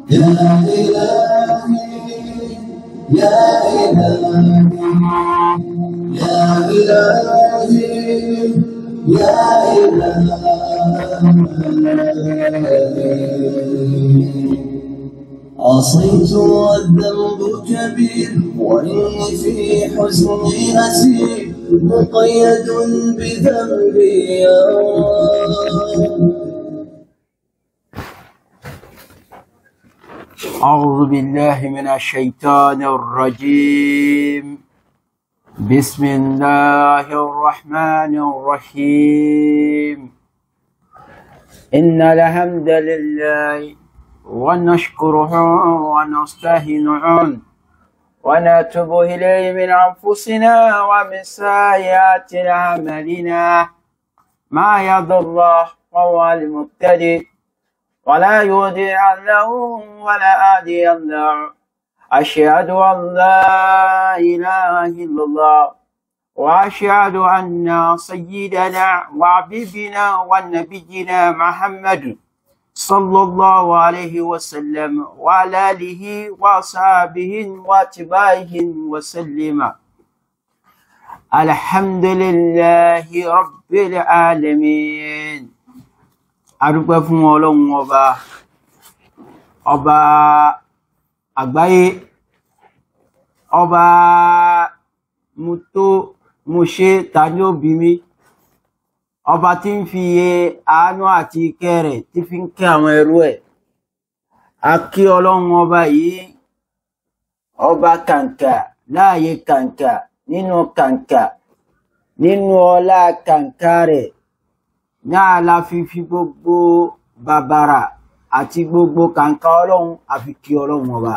يا إلهي يا إلهي يا إلهي يا إلهي عصيت والذنب كبير وإني في حزني أسير مقيد بذنبي يا رب أعوذ بالله من الشيطان الرجيم بسم الله الرحمن الرحيم إن الحمد لله ونشكره ونستهنه ونتوب إليه من أنفسنا ومن سيئات أعمالنا ما يضر الله فهو المبتدئ ولا يودع له ولا آدي له أشهد أن لا إله إلا الله وأشهد أن سيدنا وحبيبنا ونبينا محمد صلى الله عليه وسلم وعلى آله وصحبه واتباعه وسلم الحمد لله رب العالمين adúpẹ́ fún ọlọ́run ọba ọba àgbáyé ọba mo tó mo ṣe ta ní òbí mi ọba tí ń fi iye àánú àti ìkẹ́ rẹ̀ tí fi ń kẹ́ àwọn ẹrú ẹ̀ a kí ọlọ́run ọba yìí ọba kàǹkà láàyè kàǹkà nínú kàǹkà nínú ọlá kàǹkà rẹ̀ náà la fi fi gbogbo bàbàrà àti gbogbo kàǹkà ọlọ́run àfi kí ọlọ́run ọba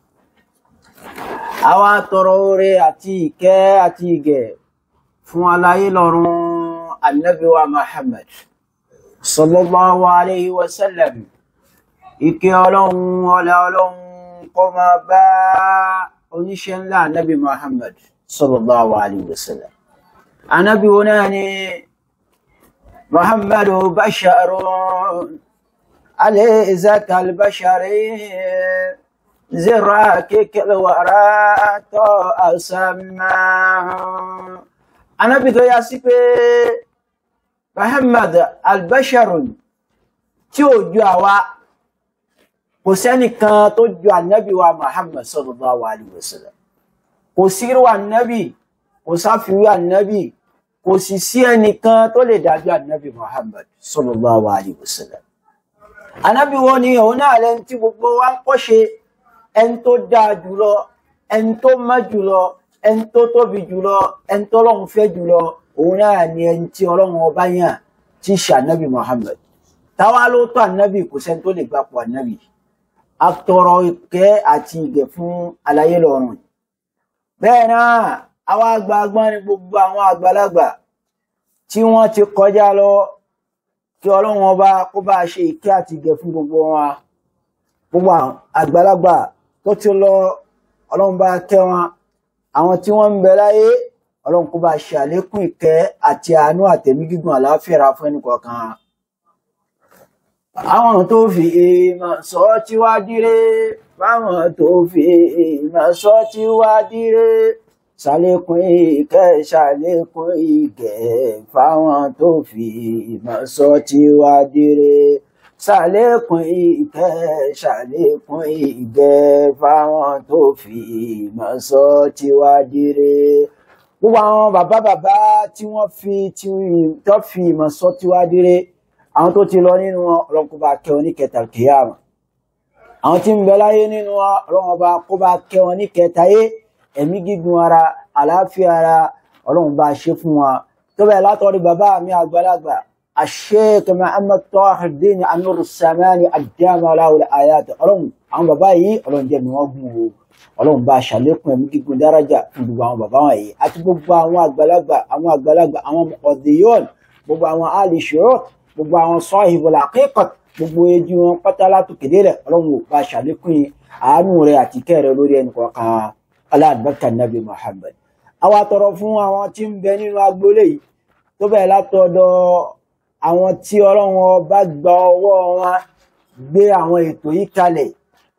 àwa tọrọ oore àti ìkẹ́ àti ìgẹ̀ fún aláyé lọ́run Ànábì wa Muhammad sallallahu alayhi wa sallam ìkẹ́ ọlọ́run ọlá ọlọ́run kó máa bá oníṣẹ́ ńlá Ànábì Muhammad sallallahu alayhi wa sallam Ànábì wo náà ni محمد بشر عليه ذاك البشر زراكك الورى أسمى أنا بدو ياسيبي محمد البشر tí ò ju àwa kò sẹ́nìkan tó ju ànábì wa Muhammad sallallahu alaihi wasallam kò sírò ànábì kò sáfiwé ànábì kò sì sí ẹnìkan tó lè dájú ànábì Muhammad sallallahu alaihi wasallam ànábì wọn ni òun náà lẹni tí gbogbo wa ń kọ́ṣe ẹni tó dáa jùlọ ẹni tó má jùlọ ẹni tó tóbi jùlọ ẹni tó Ọlọ́run fẹ́ jùlọ òun náà ni ẹni tí Ọlọ́run ọba yàn tí ṣe ànábì Muhammad táwa ló tó ànábì kò sẹ́ni tó lè gbapò ànábì atọrọ ìkẹ́ àti ìgẹ̀ fún aláyé lọ́rùn bẹ́ẹ̀ náà àwọn àgbààgbà ni gbogbo àwọn àgbàlagbà tí wọ́n ti kọjá lọ kí ọlọ́run ọba kó bá ṣe ìkẹ́ àti ìgẹ̀ fún gbogbo wọn gbogbo àgbàlagbà tó ti lọ ọlọ́run bá kẹ́ wọn àwọn tí wọ́n ń bẹ láyé ọlọ́run kó bá ṣe àlékún ìkẹ́ àti àánú àtẹ̀mí gígùn àlàáfíà fún ẹnìkọ̀ọ̀kan àwọn tó fi ìmọ̀ sọ tí wá dire fáwọn tó fi ìmọ̀ sọ tí wá dire ṣàlékún ìkẹ́ ṣàlékún ìgẹ̀ fáwọn tó fi ìmọ̀ sọ tí wá dire ṣàlékún ìkẹ́ ṣàlékún ìgẹ̀ fáwọn tó fi ìmọ̀ sọ tí wá dire gbogbo àwọn bàbá bàbá tí wọ́n fi tí tó fi ìmọ̀ sọ tí wá dire àwọn tó ti lọ nínú wọn ọlọ́run kó bá kẹ́ wọn ní kẹta kìyàmà àwọn tí ń bẹ láyé nínú wọn ọlọ́run bá kó bá kẹ́ wọn ní kẹta yé ẹ̀mí gígùn ara àlàáfíà ara ọlọ́run bá ṣe fún wa tó bẹ́ẹ̀ látọ̀rí bàbá mi àgbàlagbà Sheikh Muhammad Tahiruddin Anuru Samani àdìyàmà aláwòlẹ̀ àyàtọ̀ ọlọ́run àwọn bàbá yìí ọlọ́run jẹ́ mi wọ́n gùn o ọlọ́run bá ṣàlékún ẹ̀mí gígùn dárájà fún gbogbo àwọn bàbá wọn yìí àti gbogbo àwọn àgbàlagbà àwọn àgbàlagbà àwọn ọ̀dẹ́yọ́n gbogbo àwọn alìṣòro gbogbo àwọn sahibul haqiqat gbogbo ejú wọn pátá látòkèdè rẹ̀ ọlọ́run ò bá ṣàlékún àánú rẹ̀ àti kẹ́ rẹ̀ lórí ẹnì kọ̀ọ̀kan aláàbẹ̀kà nàbì Muhammad àwa tọrọ fún àwọn tí ń bẹ nínú agboolé yìí tó bẹ̀rẹ̀ látọ̀dọ̀ àwọn tí ọlọ́run ọba gba ọwọ́ wọn gbé àwọn ètò yìí kalẹ̀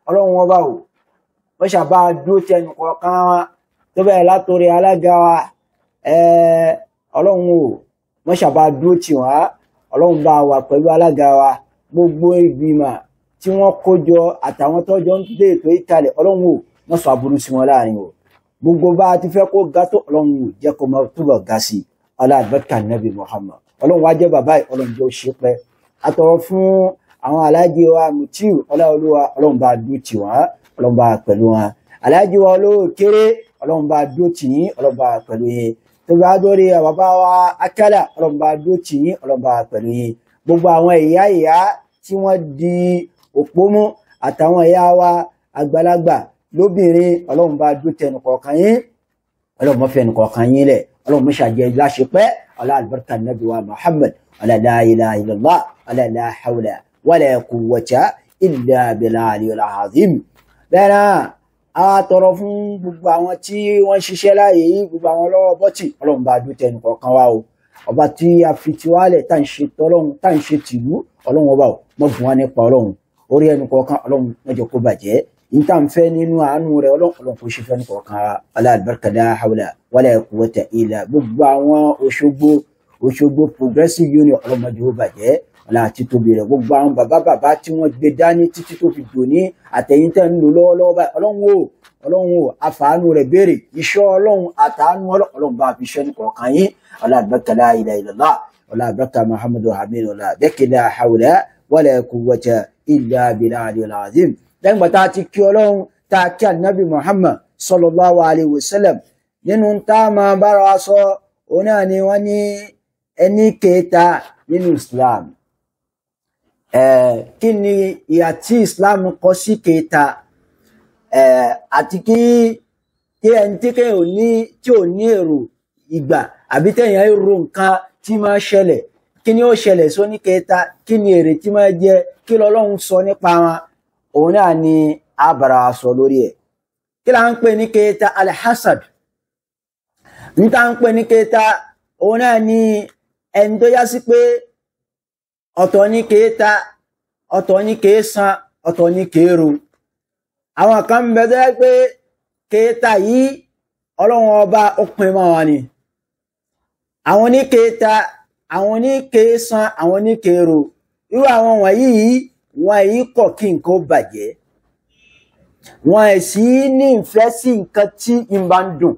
ọlọ́run ọba o wọ́n ṣàbá dúró tí ẹnì kọ̀ọ̀kan wa tó bẹ̀rẹ̀ látòrí alága wa ọlọ́run o wọ́n ṣàbá dúró tì wá ọlọ́run bá wà pẹ̀lú alága wa gbogbo ìgbìmọ̀ tí wọ́n kó jọ àtàwọn tọ́jọ́ ń dé ètò ìkàlẹ̀ ọlọ́run o wọ́n sọ aburú sí wọn láàrin o gbogbo bá a ti fẹ́ kó ga tó ọlọ́run o jẹ́ kó máa túbọ̀ ga sí i aláàbẹ̀kà nàbì Muhammad ọlọ́run wá jẹ́ bàbá yìí ọlọ́run jẹ́ ó ṣe pẹ́ àtọ̀rọ̀ fún àwọn aláàjì wa mutiu ọláolúwa ọlọ́run bá dúró tì wọ́n ọlọ́run bá pẹ̀lú wọn aláàjì wa olówó kéré ọlọ́run bá dúró tì yín ọlọ́run bá pẹ̀lú yín tó bá dórí bàbá wa akálà ọlọ́run bá dúró tì yín ọlọ́run bá pẹ̀lú yín gbogbo àwọn ìyá ìyá tí wọ́n di òpó mú àtàwọn ìyá wa àgbàlagbà lóbìnrin ọlọ́run bá dúró tẹnu kọ̀ọ̀kan yín ọlọ́run mọ́ fẹ́nu kọ̀ọ̀kan yín lẹ̀ ọlọ́run mọ́ ṣàjẹ́ láṣepẹ́ ọlá àlùbáríkà nàbí wa Muhammad ọlá la ilaha illallah ọlá la hawla wala quwwata illa billahi al-azim bẹ́ẹ̀ náà a tọrọ fún gbogbo àwọn tí wọ́n ṣiṣẹ́ láàyè yìí gbogbo àwọn lọ́wọ́ bọ́tì ọlọ́run bá dúró tẹnu kọ̀ọ̀kan wa o ọba tí a fi tiwálẹ̀ tá à ń ṣe tọ́lọ́run tá à ń ṣe tìlú ọlọ́run ọba ò mọ̀ bùn wá nípa ọlọ́run orí ẹnu kọ̀ọ̀kan ọlọ́run mẹ́jọ kó bàjẹ́ níta ń fẹ́ nínú àánú rẹ̀ ọlọ́run ọlọ́run kò ṣe fẹ́ ní kọ̀ọ̀kan aláàbẹ̀rẹ̀kà la hawla wala quwwata illa gbogbo àwọn Òṣogbo Òṣogbo Progressive Union ọlọ́run mẹ́jọ kó bàjẹ́ ọlá àti tóbi rẹ̀ gbogbo àwọn bàbá bàbá tí wọ́n gbé dání títí tó fi dòní àtẹ̀yìntẹ̀ ń lò lọ́wọ́lọ́wọ́ báyìí ọlọ́run o ọlọ́run o àfàánú rẹ̀ béèrè iṣẹ́ ọlọ́run àtàánú ọlọ́run bá fi ṣẹ́ ní kọ̀ọ̀kan yín aláàbẹ̀rẹ̀kà la ilaha illallah ọlá àbẹ̀rẹ̀kà Muhammadu hamid ọlá àbẹ̀kà la hawla wala quwwata illa billahi al-azim lẹ́yìn gbà tá a ti kí ọlọ́run tá a kí ànábì muhammad sallallahu alayhi wa sallam nínú tá a máa bára wa sọ òun náà ni wọ́n ní ẹni kẹta nínú islam kí ni ìhà tí islam kọ sí kẹta àti kí kí ẹni tí kẹ́ ò ní tí ò ní èrò ìgbà àbí tẹ̀yàn èrò nǹkan tí máa ṣẹlẹ̀ kí ni ó ṣẹlẹ̀ sóní kẹta kí ni èrè tí máa jẹ kí lọ́lọ́run sọ nípa wọn òun náà ni a bára sọ lórí ẹ̀ kí la ń pè ní kẹta alhassad ní ta ń pè ní kẹta òun náà ni ẹni tó yá sí pé ọ̀tọ̀ ní kẹta ọ̀tọ̀ ní kẹsàn ọ̀tọ̀ ní kẹrù àwọn kan ń bẹ tó yẹ pé kẹta yìí ọlọ́run ọba ó pin mọ́ wọn ni àwọn ní kẹta àwọn ní kẹsàn àwọn ní kẹrù irú àwọn wọ̀nyí yìí wọn èyí kọ̀ kí nǹkan ó bàjẹ́ wọn ẹ̀ sì ní ìfẹ́ sí nǹkan tí ń bá ń dùn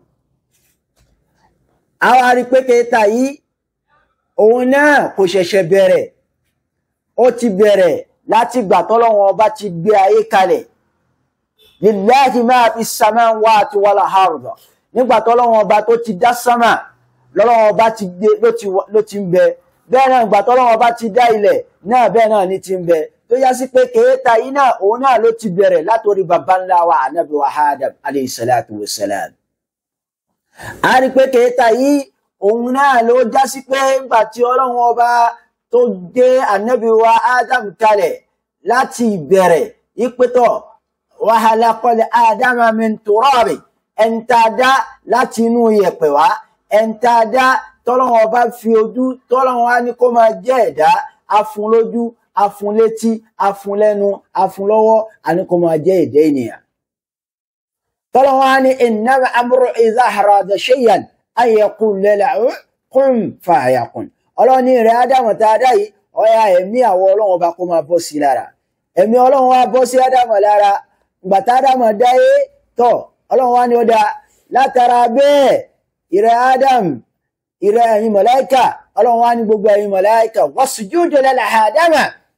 àwa rí pé kẹta yìí òun náà kò ṣẹ̀ṣẹ̀ bẹ̀rẹ̀ ó ti bẹ̀rẹ̀ láti gbà tọ́lọ́wọ́n ọba ti gbé ayé kalẹ̀ lillahi máa fi samawati wal arda nígbà tọ́lọ́wọ́n ọba tó ti dá sámà lọ́lọ́wọ́n ọba ti gbé ló ti ń bẹ bẹ́ẹ̀ náà ìgbà tọ́lọ́wọ́n ọba ti dá ilẹ̀ náà bẹ́ẹ̀ náà ní ti ń bẹ tó yá sí pé kèéta yìí náà òun náà ló ti bẹ̀rẹ̀ látòrí baba ńlá wa anabi wa adam alayhi salatu wa salam. a rí pé kèéta yìí òun náà ló já sí pé nígbà tí ọlọ́run ọba tó gbé anabi wa adam kalẹ̀ láti ìbẹ̀rẹ̀ ìpẹ́tọ̀ wa khalaqal adama min turabi ẹ̀ńtàdá láti inú yẹ̀pẹ̀ wá ẹ̀ńtàdá tọ́lọ́run ọba fi ojú tọ́lọ́run wa ní kó máa jẹ́ ẹ̀dá afun lójú afun létí afun lẹ́nu afun lọ́wọ́ àní kó máa jẹ́ èdè ènìyàn. tọ́lọ́wọ́n á ní innama amru idha arada shay'an an yaqula lahu kun fayakun. ọlọ́ni rẹ̀ ádámù tá a dá yìí ọ̀yà ẹ̀mí àwọ̀ ọlọ́run ọba kó máa bọ́ sí lára. ẹ̀mí ọlọ́run wa bọ́ sí ádámù lára ìgbà tá ádámù dáyé tọ̀ ọlọ́run wa ni ó da látara bẹ́ẹ̀ ìrẹ̀ ádámù ìrẹ̀ ẹ̀yin mọ̀láìkà ọlọ́run wa ní gbogbo ẹ̀yin mọ̀láìkà wasjudu li Ádámà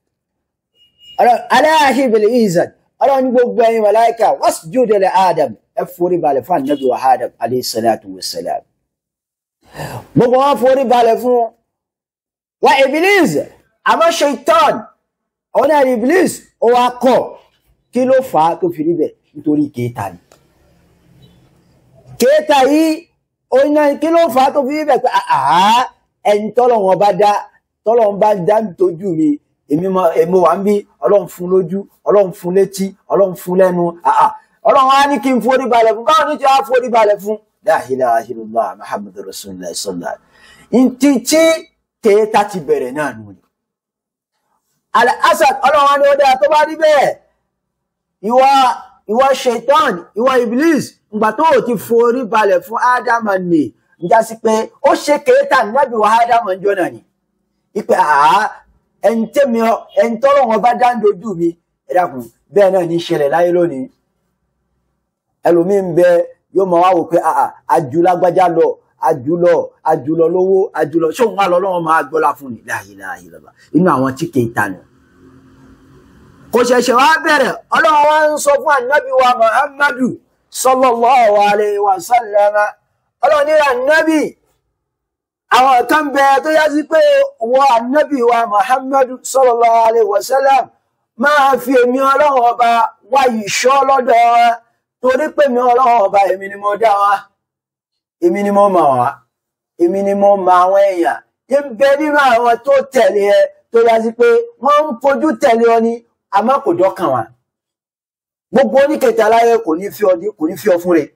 aláàṣì ìbìlẹ̀ ìzàn ọlọ́run ní gbogbo ẹ̀yin mọ̀láìkà wasjudu li Ádámà ẹ forí balẹ̀ fún ànábì wa Ádámù alayhi salatu wa salam gbogbo wọn forí balẹ̀ fún wa Iblis àmọ́ Shaitan ọ̀nà Iblis ó wá kọ̀ kí ló fà á tó fi rí bẹ̀ nítorí kéèta ni kéèta yìí oyin kí ló fà á tó fi rí bẹ̀ pé àá ẹni tọ́lọ̀ wọn bá dá tọ́lọ̀ wọn bá dá nítojú mi èmi mo wà ń bí ọlọ́run fún lójú ọlọ́run fún létí ọlọ́run fún lẹ́nu àà ọlọ́run á ní kí n forí balẹ̀ fún báwo ní ti á forí balẹ̀ fún la ilaha illallah muhammadu rasulullah sallallahu ntí tí kéèta ti bẹ̀rẹ̀ náà nù ni. al-asad ọlọ́run á ní ó dáa tó bá rí bẹ́ẹ̀ ìwọ ìwọ shaitan ìwọ iblis ìgbà tó o ti forí balẹ̀ fún ádámà nì njá sí pé ó ṣe kéétà nábì wà ádámà ń jọ́nà ni ipe àá ẹni tẹ́mi ẹni tọ́rọ̀ wọn bá dáńdojú mi ẹ dákun bẹ́ẹ̀ náà ní ṣẹlẹ̀ láyé lónìí ẹlòmíín bẹ yóò máa wá wò pé àà àjùlágbájá lọ àjùlọ àjùlọ lówó àjùlọ ṣé òun wà lọ lọ́wọ́ máa gbọ́lá fún ni la ilaha illallah inú àwọn tí kì í ta nù. kò ṣẹ̀ṣẹ̀ wá bẹ̀rẹ̀ ọlọ́run wá ń sọ fún ànábì wa muhammadu sallallahu alayhi wa sallam ọlọ́run ní ànábì àwọn kan bẹ tó yá sí pé wọ ànábì wa muhammadu sallallahu alayhi wa sallam máa fi èmi ọlọ́run ọba wá ìṣọ́ lọ́dọ̀ wọn torí pé mi ọlọ́run ọba èmi ni mo dá wa èmi ni mo mọ̀ wá èmi ni mo mọ̀ àwọn èèyàn ń bẹ nínú àwọn tó tẹ̀lé ẹ tó yá sí pé wọ́n ń fojú tẹ̀lé ọ ní àmọ́ kò dọ́kàn wá gbogbo oníkẹtẹ aláyẹ kò ní fi ọdí kò ní fi ọ fún rẹ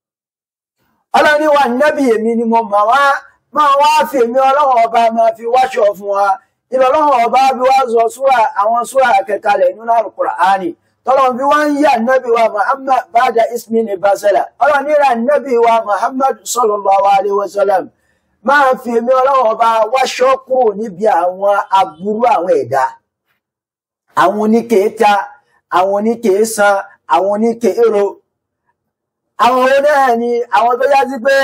ọlọ́ni wa nẹ́bí èmi ni mo mọ̀ wá máa wá fi èmi ọlọ́run ọba máa fi wáṣọ fún wa ìlú ọlọ́run ọba bí wá sọ súrà àwọn súrà kẹkalẹ̀ nínú Al-Qur'ani tọ́lọ́n fi wá ń yà nẹ́bí wa Muhammad bada ismi ní basala ọlọ́ni ra nẹ́bí wa Muhammad sallallahu alaihi wasallam máa fi èmi ọlọ́run ọba wáṣọ kúrò níbi àwọn aburú àwọn ẹ̀dá àwọn oníkèéta àwọn oníkèésan àwọn oníkèéró àwọn onáà ni àwọn tó yá sí pé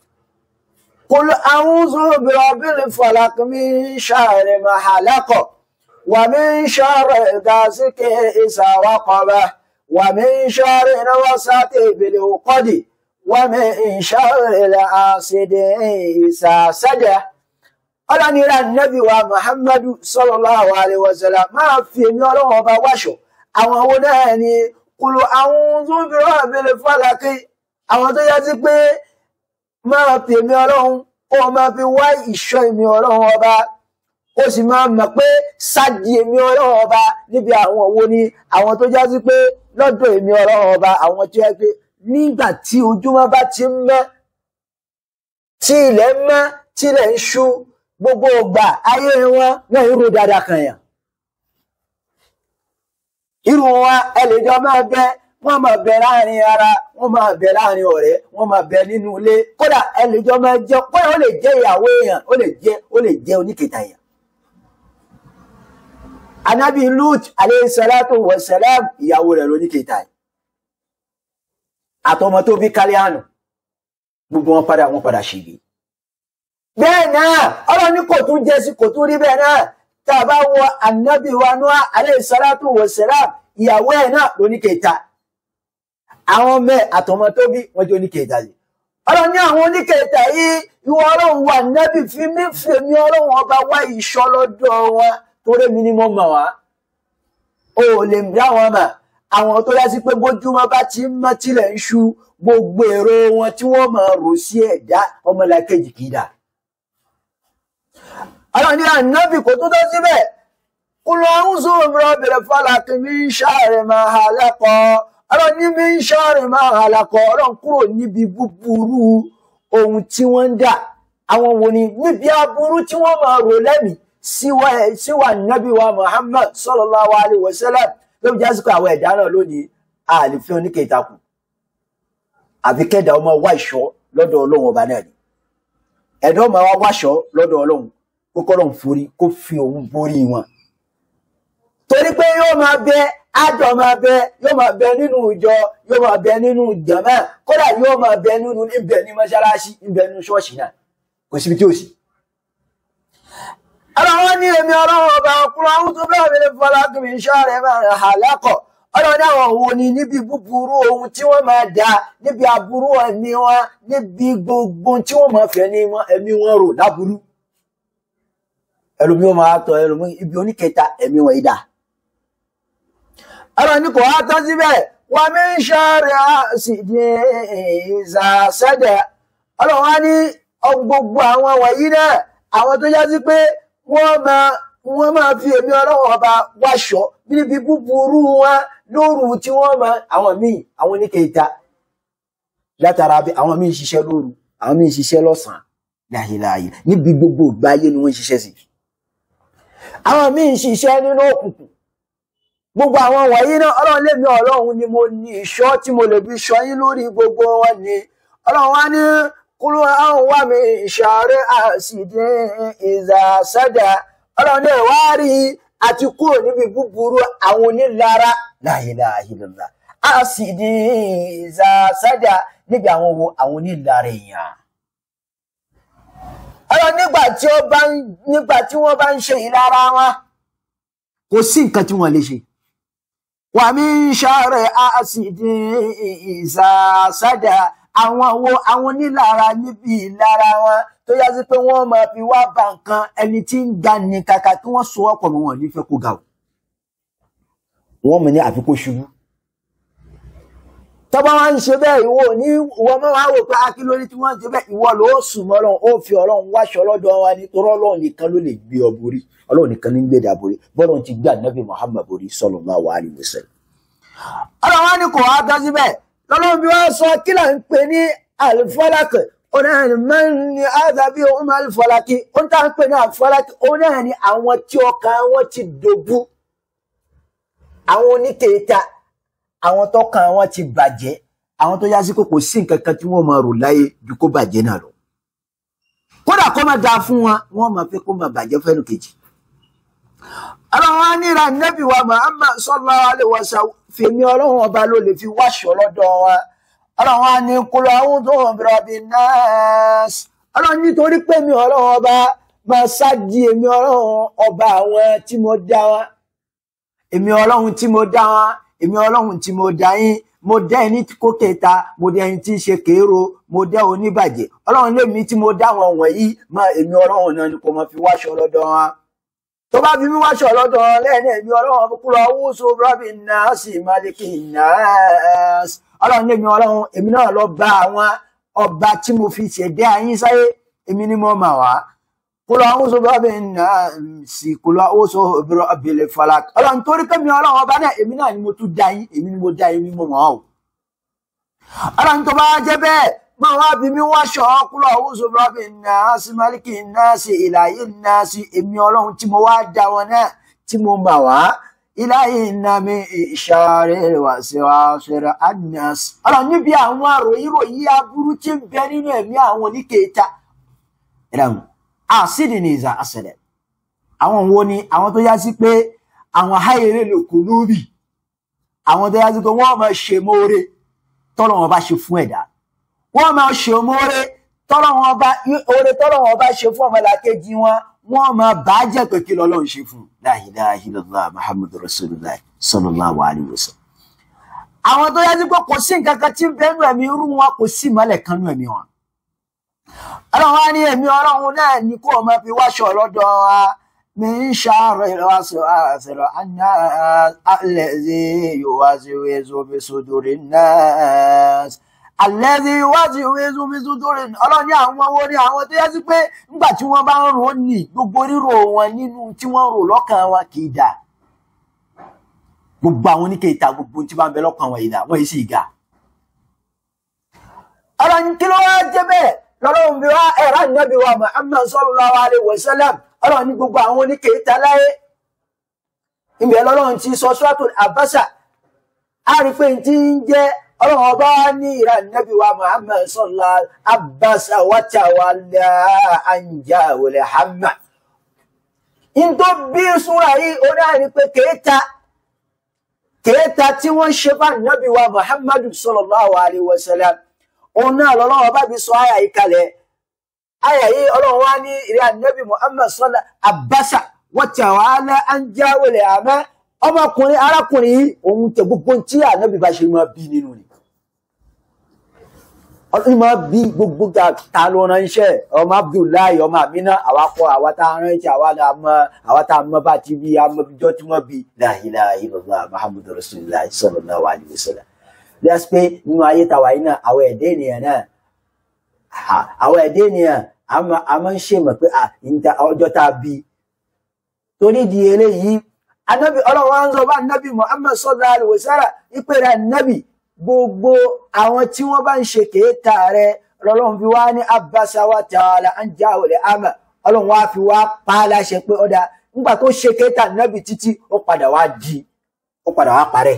قل أعوذ برب الفلق من شر ما خلق ومن شر غاسق إذا وقب ومن شر نفثات بالعقد ومن شر الحاسد إذا سجى ọlọ́ni ra nẹ́bí wa muhammadu sallallahu alaihi wasallam máa fi èmi ọlọ́run ọba wáṣọ àwọn owó náà ni kùlù àwọn tó ń fi rọ́ àbẹ̀lẹ̀ fàlàkì àwọn tó yá sí pé máa fi èmi ọlọ́run kó o máa fi wá ìṣọ́ èmi ọlọ́run ọba ó sì máa mọ̀ pé sáàdì èmi ọlọ́run ọba níbi àwọn owó ni àwọn tó já sí pé lọ́dọ̀ èmi ọlọ́run ọba àwọn tó yẹ pé nígbà tí ojúmọ́ bá ti ń mọ́ tí ilẹ̀ ń mọ́ tí ilẹ̀ ń ṣú gbogbo ọgbà ayé wọn náà irú dáadáa kan yàn irú wọn ẹlẹ́jọ́ máa bẹ wọ́n máa bẹ láàrin ara wọ́n máa bẹ láàrin ọ̀rẹ́ wọ́n máa bẹ nínú ilé kódà ẹlẹ́jọ́ máa jẹ́ kódà ó lè jẹ́ ìyàwó èèyàn ó lè jẹ́ ó lè jẹ́ oníkèéta èèyàn. anabi lut aleyhi salatu wa salam ìyàwó rẹ̀ lóníkèéta yìí àtọmọ tó bí kálíánù gbogbo wọn padà wọn padà ṣègbè. bẹ́ẹ̀ náà ọlọ́run ní kò tún jẹ́ sí kò tún rí bẹ́ẹ̀ náà tá a bá wọ anabi wa Nuh aleyhi salatu wa salam ìyàwó ẹ̀ náà lóníkèéta àwọn ọmọ ẹ̀ àtọmọ tó bí wọn jẹ́ oníkèéta yìí ọlọ́run ní àwọn oníkèéta yìí ìwọ ọlọ́run wà nẹ́bì fi mí fèmí ọlọ́run ọba wá ìṣọ́ lọ́dọ̀ wọn torí mi ni mo mọ̀ wá o ò lè dá wọn mà àwọn tó yá sí pé bójúmọ́ bá ti ń mọ́ tilẹ̀ ń ṣú gbogbo èrò wọn tí wọ́n máa rò sí ẹ̀dá ọmọlàkejì kì í dà ọlọ́run ní ànábì kò tó tó síbẹ̀ kúlọ̀ ń sọ rọ́bìrì fọlákì ní sáré máa hà lẹ́kọ̀ọ́ ọ̀rọ̀ ní mi ń sáré máa hà lẹ́kọ̀ọ́ ọ̀rọ̀ kúrò níbi búburú ohun tí wọ́n ń dà àwọn wo ni níbi aburú tí wọ́n máa rò lẹ́mìí síwá síwá nábì wa Muhammad sallallahu alaihi wasallam ló fi jásíkò àwọn ẹ̀dá náà lónìí àlèfẹ́ oníkèétakù àfi kẹ́dà ọmọ wá ìṣọ́ lọ́dọ̀ ọlọ́run ọba náà ni ẹ̀dá ọmọ wa wáṣọ́ lọ́dọ̀ ọlọ́run kó kọ́lọ́run forí kó fi òun borí wọn torí pé yóò máa bẹ àjọ máa bẹ yóò máa bẹ nínú ìjọ yóò máa bẹ nínú jàmá kódà yóò máa bẹ nínú ibẹ̀ ní mọ́ṣáláṣí ibẹ̀ nínú ṣọ́ọ̀ṣì náà kò síbi tí ò sí. ọlọ́wọ́ ní èmi ọlọ́wọ́ ọba ọkùnrin àwọn tó bẹ́ẹ̀ mi lè fọlá kí mi ṣọ́ rẹ̀ máa rẹ̀ hà lẹ́kọ̀ọ́ ọlọ́wọ́ ní àwọn òun ni níbi búburú ohun tí wọ́n máa dà níbi aburú ẹ̀mí wọn níbi gbogbo tí wọ́n máa fẹ́ ní ẹ̀mí wọn rò láburú ẹlòmí wọn máa tọ ẹlòmí ibi oníkẹta ẹ̀mí wọn ìdá ọ̀rọ̀ ní kò wá tán síbẹ̀ wà mí ń ṣàrẹ̀ àṣìdì ìzàṣẹ́dẹ̀ ọ̀rọ̀ wá ní gbogbo àwọn wọ̀nyí náà àwọn tó yásí pé wọ́n máa wọ́n máa fi èmi ọlọ́wọ́ ọba wáṣọ níbi búburú wọn lóru tí wọ́n máa àwọn míì àwọn oníkẹta látara bí àwọn míì ṣiṣẹ́ lóru àwọn míì ṣiṣẹ́ lọ́sàn-án láyéláyé níbi gbogbo ìgbà ayé ni wọ́n ń ṣiṣẹ́ sí àwọn míì ṣiṣẹ́ nínú òkùnkùn gbogbo àwọn wọ̀nyí náà ọlọ́run lèmi ọlọ́run ni mo ní ìṣọ́ tí mo lè fi ṣọ́ yín lórí gbogbo wọn ni ọlọ́run wá ní kúrú àwọn wà mí ìṣàárẹ̀ àṣìdí ìzàsádà ọlọ́run náà wá rí àti kúrò níbi búburú àwọn onílara la ilaha illallah àṣìdí ìzàsádà níbi àwọn wo àwọn onílara èèyàn ọlọ́run nígbà tí ó bá ń nígbà tí wọ́n bá ń ṣe ìlara wọn kò sí nǹkan tí wọ́n lè ṣe wà mí ń ṣàárẹ̀ àṣìdí ìzàsádà àwọn wo àwọn onílára níbi ìlara wọn tó yá sí pé wọ́n máa fi wá ba nǹkan ẹni tí ń ga ní kàkà kí wọ́n so ọ̀pọ̀ mọ́ wọn nífẹ̀ẹ́ kó ga o wọ́n mọ̀ ní àfikún ṣubú tọ́ba wá ń ṣe bẹ́ẹ̀ ìwọ ní ìwọ máa wá wò pé akílórí tí wọ́n ń ṣe bẹ́ẹ̀ ìwọ ló sùn mọ́ ọlọ́run ó fi ọlọ́run wáṣọ lọ́dọ̀ wa nítorí ọlọ́run nìkan ló lè gbé ọ borí ọlọ́run nìkan ní gbé dà borí bọ́lọ́run ti gbé ànábì Muhammad borí sallallahu alaihi wasallam ọlọ́run wá ní kò wá tán síbẹ̀ lọ́lọ́run bí wọ́n sọ kí là ń pè ní alifọ́lákì onáàni máa ń ní àdàbí ohun alifọ́lákì ohun tá à ń pè ní alifọ́lákì onáàni àwọn tí ọkàn wọn ti dòbú àwọn oníkèéta àwọn tọkàn wọn ti bàjẹ́ àwọn tó yá sí pé kò sí nǹkan kan tí wọ́n máa rò láyé ju kó bàjẹ́ náà lọ kódà kó máa dáa fún wọn wọ́n máa fẹ́ kó máa bàjẹ́ fẹ́nu kejì ọlọ́run á ní ra nẹ́bí wa Muhammad sallallahu alaihi wasallam fèmí ọlọ́run ọba ló lè fi wáṣọ lọ́dọ̀ wa ọlọ́run á ní kúlọ̀ àwọn tó ń bẹ̀rẹ̀ bí nọ́ọ̀sì ọlọ́run nítorí pé mi ọlọ́run ọba máa ṣáàjì èmi ọlọ́run ọba àwọn tí mo dá wa èmi ọlọ́run tí mo dá wa èmi ọlọ́run tí mo dá yín mo dá ẹni kó kẹta mo dá ẹni tí ń ṣe kéèrò mo dá oníbàjẹ́ ọlọ́run lèmi tí mo dá wọn wọ̀nyí máa èmi ọlọ́run náà ni kò máa fi wáṣọ lọ́dọ̀ wa tó bá bí mi wá ṣọ lọ́dọ̀ lẹ́ẹ̀ni ẹ̀mí ọlọ́run kúrò awúso rọ́bì náà sì máàlìkì náà ọlọ́run lèmi ọlọ́run èmi náà lọ bá àwọn ọba tí mo fi ṣẹ̀dá yín sáyé èmi ni mo mà wá kúrò awúso rọ́bì náà sì kúrò awúso rọ́bì lè fọlá ọlọ́run torí pé mi ọlọ́run ọba náà èmi náà ni mo tún dá yín èmi ni mo dá yín ni mo mọ̀ ọ́ ọlọ́run tó bá jẹ́ bẹ́ẹ̀ ma wá bí mi wá ṣọ kúrò àwùjọ rọbì náà sí máàlìkì náà sí ìlàyé náà sí èmi ọlọ́run tí mo wá dá wọn náà tí mo mà wá ìlàyé náà mi ìṣàrẹ wà sí wa ṣẹlẹ adnas ọlọ́run níbi àwọn àròyìnròyìn aburú tí ń bẹ nínú ẹ̀mí àwọn oníkèéta ìdáhùn àṣìdì ní ìzà àṣẹlẹ àwọn wo ni àwọn tó yá sí pé àwọn háyèrè lè kú lórí àwọn tó yá sí pé wọ́n máa ṣe mọ́ọ́rẹ́ tọ́lọ́ wọn bá ṣe fún ẹ̀dá wọ́n máa ṣe òmóore tọ́lọ́wọ́n bá oore tọ́lọ́wọ́n bá ṣe fún ọmọlàkejì wọn wọ́n máa bá jẹ́ pé kí lọ́lọ́run ṣe fún la ilaha illallah muhammadu rasulullah sallallahu alaihi wasallam. àwọn tó yájú pé kò sí nǹkan kan tí ń bẹ́nu ẹ̀mí irú wọn kò sí ìmọ̀lẹ̀ kan nú ẹ̀mí wọn. ọlọ́run á ní ẹ̀mí ọlọ́run náà ní kó o máa fi wáṣọ lọ́dọ̀ wa mi ń ṣàárọ̀ ìrọ̀wáṣọ àṣẹrọ̀ àná alẹ́ zí yóò wá sí wẹ́ẹ́sọ fi sódòrè náà àlẹ́rí wájú ìwézu mísú tó rìn ọlọ́ni àwọn owó ní àwọn tó yẹ sí pé nígbà tí wọ́n bá ń rò ó nì gbogbo rírò wọn nínú tí wọ́n rò lọ́kàn wọn kì í dà gbogbo àwọn oníkèéta gbogbo tí bá ń bẹ lọ́kàn wọn ìdá wọ́n yìí sì ga. ọlọ́ni kí ló wá jẹ́ bẹ́ẹ̀ lọ́lọ́run bí wá ẹ̀rọ ànábì wa Muhammad sallallahu alaihi wasallam ọlọ́ni gbogbo àwọn oníkèéta láyé ìbẹ̀ lọ́lọ́run ti sọ suratul Abasa á rí pé ti ń jẹ́ ọlọ́run ọba ní ìran nẹ́bí wa muhammad sọ́lá abasa wátàwálá anja wòlẹ̀ hama in tó bí súnra yìí ó náà ní pé kéèta kéèta tí wọ́n ṣe bá nẹ́bí wa muhammad sallallahu alaihi wasallam òun náà lọ́lọ́run ọba bí sọ àyà yìí kalẹ̀ àyà yìí ọlọ́run wá ní ìran nẹ́bí muhammad sọ́lá abasa wátàwálá anja wòlẹ̀ hama ọmọkùnrin arákùnrin yìí òun tẹ gbogbo tí ànábì bá ṣe máa bí nínú ni ọdún máa bí gbogbo ta ló ránṣẹ́ ọmọ abdullahi ọmọ amina àwakọ àwa tá a ránṣẹ́ àwa tá a mọ àwa tá a mọ bá ti bí amọbijọ tí wọn bí la ilaha illallah muhammadu rasulillah sallallahu alaihi wasallam lẹ́sí pé nínú ayé tàwa yìí náà àwọn ẹ̀dẹ́ ènìyàn náà àwọn ẹ̀dẹ́ ènìyàn a máa ń ṣe mọ̀ pé ọjọ́ tá a bí torí di eléyìí anabi ọlọ́run wa ń sọ bá anabi muhammad sallallahu alaihi wasallam ìpèrè anabi gbogbo àwọn tí wọ́n bá ń ṣe kéèta rẹ̀ ọlọ́run fi wá ní abasa wa ta'ala an ja'ala ama ọlọ́run wa fi wá pa á láṣẹ pé ọ̀dà nígbà tó ṣe kéèta anabi títí ó padà wá di ó padà wá parẹ́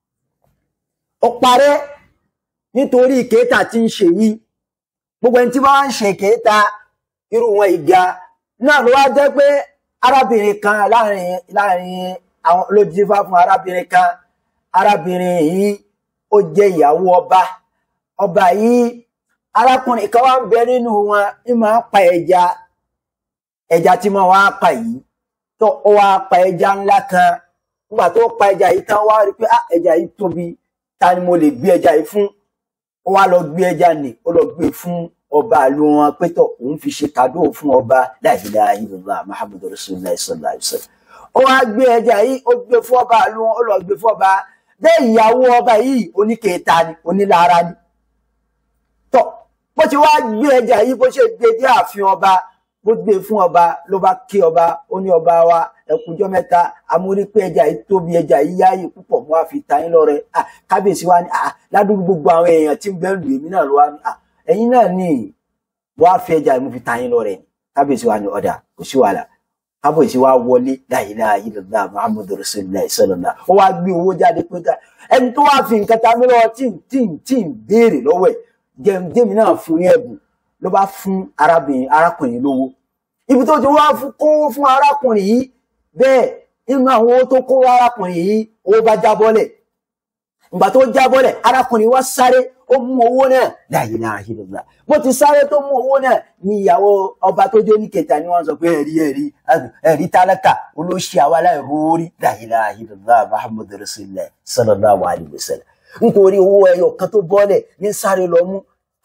ó parẹ́ nítorí kéèta tí ń ṣe yìí gbogbo ẹni tí wọ́n ń ṣe kéèta irú wọn ìga náà ló wá jẹ́ pé arábìnrin kan láàrin láàrin àwọn olójúfà fún arábìnrin kan arábìnrin yìí ó jẹ́ ìyàwó ọba ọba yìí arákùnrin kan wá ń bẹ nínú wọn ní máa ń pa ẹja ẹja tí máa wá pa yìí tó ó wá pa ẹja ńlá kan nígbà tó pa ẹja yìí tán wá rí pé ah ẹja yìí tóbi ta ni mo lè gbé ẹja yìí fún ó wá lọ gbé ẹja nì ó lọ gbé fún ọba ìlú wọn pé tó òun fi ṣe kàdó fún ọba la ilaha illallah muhammadu rasulullah sallallahu alaihi wasallam ó wá gbé ẹja yìí ó gbé fún ọba ìlú wọn ó lọ gbé fún ọba bẹ́ẹ̀ ìyàwó ọba yìí oníkèéta ni onílára ni tọ bó ti wá gbé ẹja yìí bó ṣe gbé dé ààfin ọba bó gbé fún ọba ló bá kí ọba ó ní ọba wa ẹkùnjọ mẹ́ta amórí pé ẹja yìí tóbi ẹja yìí yáàyè púpọ̀ mo wá fi ta yín lọ́rẹ à kábíyèsí wa ni à ládùúgbò gbogbo àwọn èèyàn tí ń bẹ lù èmi náà ló wá ní à ẹ̀yin náà ní mo wá fi ẹja yìí mo fi ta yín lọ́rẹ kábíyèsí wa ni ọdà kò sí wàhálà kábíyèsí wa wọlé la ilaha illallah muhammadu rasulullah sallallahu ó wá gbé owó jáde pé ká ẹni tó wá fi nǹkan ta mí lọ́wọ́ tí tí tí ń béèrè lọ́wọ́ ẹ̀ jẹ́mi náà fún ní ẹ̀bùn ló bá fún arábìnrin arákùnrin lówó ibi tó ti wá fún kó fún arákùnrin yìí bẹ́ẹ̀ nínú àwọn owó tó kó arákùnrin yìí owó bá jábọ́lẹ̀ ìgbà tó jábọ́lẹ̀ arákùnrin wá sáré ó mú owó náà la ilaha illallah bó ti sáré tó mú owó náà ní ìyàwó ọba tó jẹ́ oníkẹta ni wọ́n sọ pé ẹ̀rí ẹ̀rí ẹ̀rí tálákà olóṣì àwa láì rórí la ilaha illallah muhammadu rasulullah sallallahu alaihi wasallam nítorí owó ẹyọ kan tó bọ́lẹ̀ ní sáré lọ mú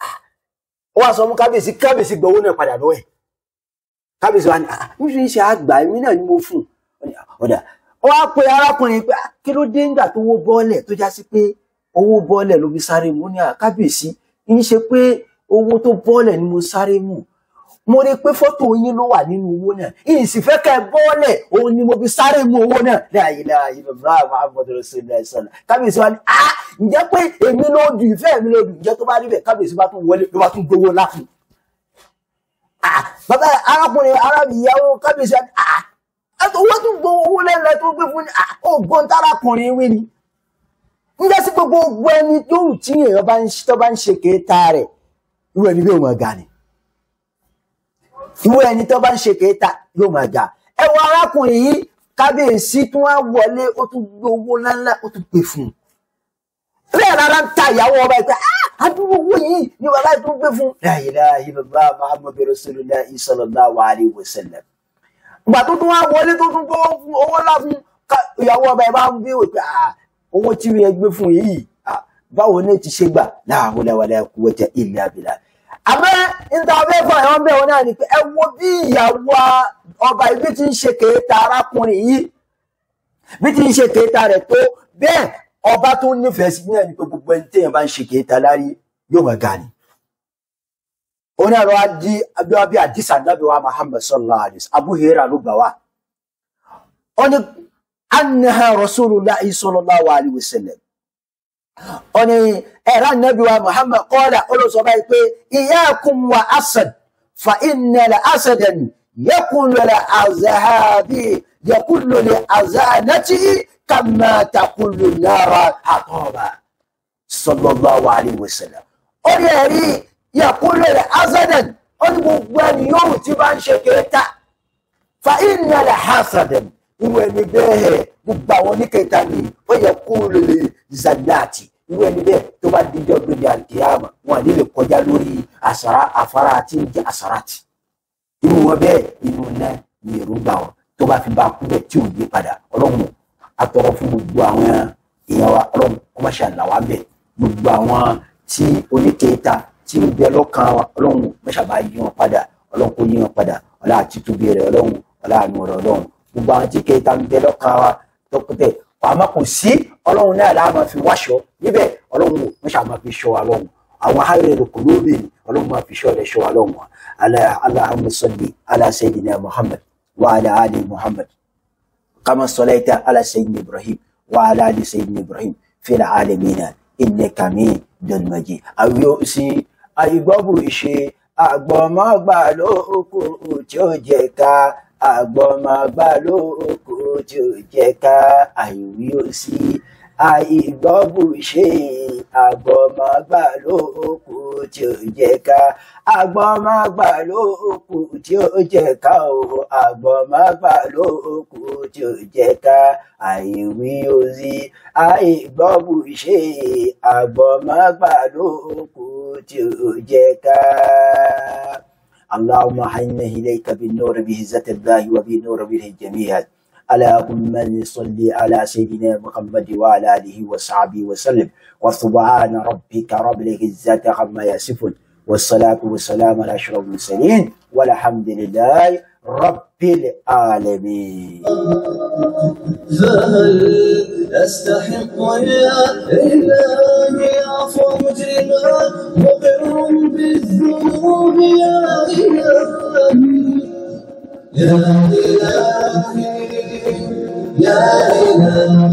ó wá sọ mú kábíyèsí kábíyèsí gbowó náà padà lọ́wọ́ ẹ̀ kábíyèsí wa ni ah nítorí ṣe àgbà èmi náà ni mo fún un ọ̀dà ó wá pe arákùnrin pé kí ló dé nígbà tó owó bọ́ọ̀lẹ̀ tó já sí pé owó bọ́ọ̀lẹ̀ ló fi sáré mú ní kábíyèsí kì í ṣe pé owó tó bọ́ọ̀lẹ̀ ni mo sáré mú mo rí i pé fọ́tò yín ló wà nínú owó náà ìyìn sì fẹ́ kẹ́ ẹ bọ́ọ̀lẹ̀ òun ni mo fi sáré mú owó náà láàyè láàyè bàbá Muhammadu Rasulullah sọ̀nà kábíyèsí wa ni ah ǹjẹ́ pé èmi ló dùn ìfẹ́ mi ló dùn ǹjẹ́ tó bá rí bẹ́ẹ̀ kábíyèsí bá tún wọlé ló bá tún gbowó láfún bàbá arákùnrin arábìnrin ìyàwó kábíyèsí àti owó tún gbọ́ owó lẹ́nu tó gbé fún ọgbọ́n tárakùnrin wí ni nígbà sí gbogbo ogbó ẹni tó wù tí èèyàn bá ń tó bá ń ṣe kéta rẹ̀ irú ẹni yóò máa ga ni irú ẹni tó bá ń ṣe kéta yóò máa ga ẹ wo arákùnrin yìí kábíyèsí tún wá wọlé ó tún gbé owó ńláńlá ó tún gbé fún un bẹ́ẹ̀ rárá ń ta ìyàwó ọba ìpẹ́ àdúgbò owó yìí ni bàbá tó gbé fún. la ilaha illallah muhammadu rasulullah sallallahu alaihi wasallam. ìgbà tó tún wá wọlé tó tún gbọ́ fún owó ńlá fún ìyàwó ọba ìbá ń béèrè pé owó tí mi gbé fún yìí báwo ni ti ṣe gbà la hawla wala quwwata illa billah. àmọ́ níta ọbẹ̀ fún àwọn ọbẹ̀ wọn náà ni pé ẹ wo bí ìyàwó ọba ibi tí ń ṣe kéèta arákùnrin yìí bí tí ń ṣe kéèta rẹ̀ tó bẹ́ẹ̀ ọba tó nífẹ̀ẹ́ sí náà ni pé gbogbo ẹni téèyàn bá ń ṣe kéèta lárí yóò máa ga ni. oní àrò adi abíwá bí àdìsá nàbí wa Muhammad sallallahu alayhi wa sallam Abu Hurairah ló gbà wá. ó ní annaha rasulullah sallallahu alayhi wa sallam. ó ní ẹ̀rọ nàbí wa Muhammad qala olùsọ báyìí pé iyyakum wa asad fa inna la asadan yakulu la azahabi yakulu la azanati kama takulu nara hatoba sallallahu alayhi wa sallam ó ní ẹ̀rí yakulu rẹ̀ azadan ó ní gbogbo ẹni yóò tí bá ń ṣe kéta fa inna la hasadan irú ẹni bẹ́ẹ̀ gbogbo àwọn oníkẹta ni ó yẹ kó lè zanati irú ẹni bẹ́ẹ̀ tó bá díjọ́ gbèdé àdìyàmà wọn àní lè kọjá lórí àsàrà afárá àti ìjẹ àsàràtì irú wọn bẹ́ẹ̀ inú náà ní èròǹgbà wọn tó bá fi bá kú bẹ́ẹ̀ tí ò yí padà ọlọ́run atọrọ fún gbogbo àwọn èèyàn wa ọlọ́run kó má ṣe àlàwà bẹ gbogbo àwọn tí oníkèéta tí ń bẹ lọ́kàn wa ọlọ́run má ṣàbá yí wọn padà ọlọ́run kó yí wọn padà ọlá àti tóbi rẹ ọlọ́run ọlá àánú rẹ ọlọ́run gbogbo àwọn tí kèéta ń bẹ lọ́kàn wa tọkọtẹ àmọ́ kò sí ọlọ́run náà láà máa fi wáṣọ níbẹ̀ ọlọ́run má ṣàbá fi ṣọ́ wa lọ́run àwọn ahárẹ̀ kò lóde ọlọ́run máa fi ṣọ́ rẹ ṣọ́ wa lọ́run Allahumma salli ala sayyidina Muhammad wa ala ali Muhammad كما صليت على سيدنا إبراهيم وعلى آل سيدنا إبراهيم في العالمين إنك حميد مجيد أو يؤسي àìgbọ́bù ìṣe àgbọ̀mọ́gbà ló kù tí ó jẹ ká àgbọ̀mọgbà lóko tí ò jẹ́ ká àìwí ó sí àìgbọ́bùṣe àgbọ̀mọgbà lóko tí ò jẹ́ ká àgbọ̀mọgbà lóko tí ó jẹ́ ká o àgbọ̀mọgbà lóko tí ò jẹ́ ká àìwí ó sí àìgbọ́bùṣe àgbọ̀mọgbà lóko tí ò jẹ́ ká. اللهم حينا إليك بالنور بعزة الله وبنور به الجميع اللهم صل على سيدنا محمد وعلى آله وصحبه وسلم وسبحان ربك رب العزة عما يصفون والصلاة والسلام على أشرف المرسلين والحمد لله رب العالمين فهل أستحق يا إلهي عفو مجرما مقر بالذنوب يا إلهي يا إلهي يا إلهي